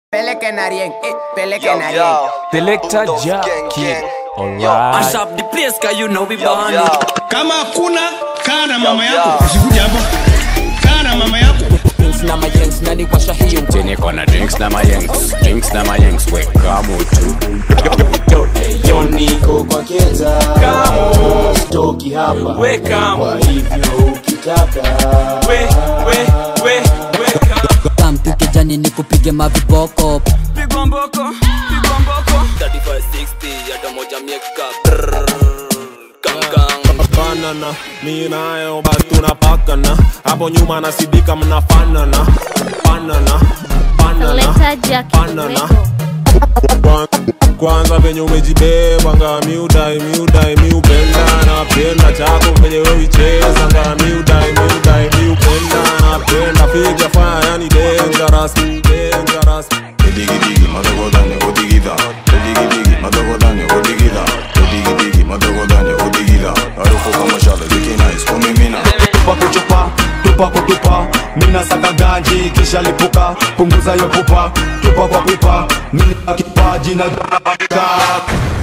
Peleke na rien, eh, peleke Yo, na rien. yo. Selector Bulldogs Jack gang, Kid. gang. Alright. Mash up the place cause you know we Yo, born yo. kama hakuna kaa na mama Yo, yako yo. usikuja hapa kaa na mama yako Drinks na majengs na niwasha hiyo Niko na drinks na mayengs, drinks na mayengs, weka mutu. Yo niko kwa keza toki hapa kwa hivyo ukitaka kamtu kijani ni kupige maviboko Pigwa mboko, pigwa mboko 3560 hata moja mieka Brrrr, Gang gang fanana mi nayo basi tunapakana hapo nyuma nasidika mnafanana fanana fanana Selector Jack fanana Weko. Kwa- kwanza venye umejibeba nga miudai miudai miupenda napenda chako venye wewicheza nga miudai miudai miupenda napenda figa faya yani dangerous dangerous Digi digi, madagodanya, odigida. Digi digi, madagodanya, odigida. Digi digi, madagodanya, odigida. Harufu kama shale, ziki nice, kumimina. tupa kuchupa tupa kutupa mina saka ganji kisha lipuka punguza yo pupa tupa kwa pipa mina kipaji na